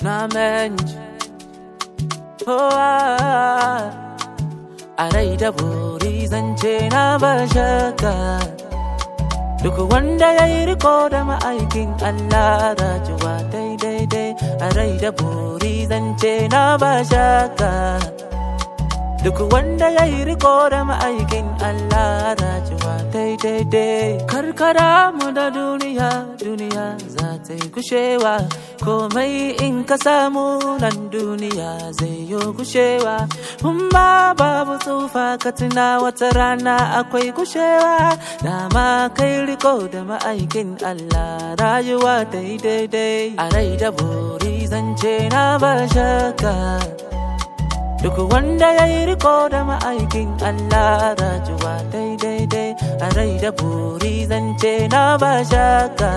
na menji oh, ah, a rai da buri zance na ba shakka duk wanda ya yi riko da ma'aikin Allah rajuwa daidai a rai da buri zance na ba shakka duk wanda ya yi riko da ma'aikin Allah rajuwa daidai karkara mu da duniya duniya za ta yi kushewa komai in ka samu nan duniya zai yi kushewa ma babu tsufa ka tuna wata rana akwai kushewa dama kai riko da ma'aikin Allah rayuwa daidai a rai da buri zance na ba shakka Duk wanda ya yi riko da ma'aikin Allah rajuwa daidai a rai da buri zance na ba shaka.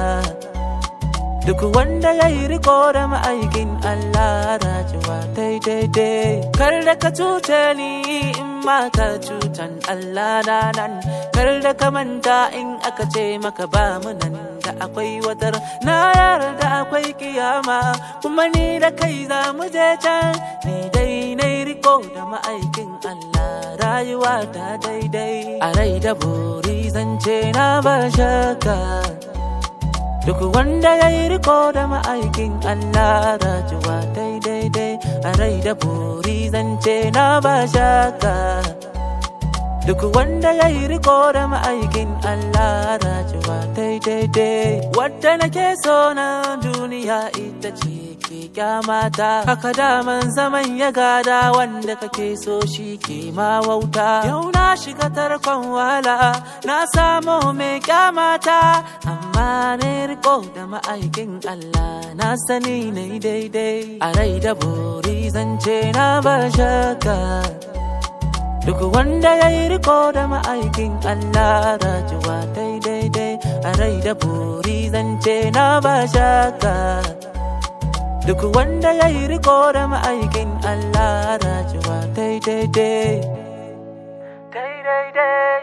Duk wanda ya yi riko da ma'aikin Allah rajuwa daidai Kar da ka cuce ni in ma ka cutan Allah na nan. Kar da ka manta in aka ce maka ba mu nan da akwai watar na yarda akwai kiyama kuma ni da kai za mu je can ni dai na riko da ma'aikin Allah rayuwa ta daidai a rai da buri zance na ba shakka duk wanda ya yi riko da ma'aikin Allah rayuwa daidai a rai da buri zance na ba shakka Duk wanda ya yi riko da ma'aikin Allah rajuwa daidai Wadda nake so na duniya ita ce ke kyamata Haka daman zaman ya gada wanda kake so shi ke ma wauta Yau na shiga tarkon wala na samu mai kyamata Amma ne riko da ma'aikin Allah na sani na daidai A rai da buri zance na ba shakka Duk wanda ya yi riko da ma'aikin Allah rajuwa daidai a rai da buri zance na ba shaka. Duk wanda ya yi riko da ma'aikin Allah rajuwa daidai. Daidai.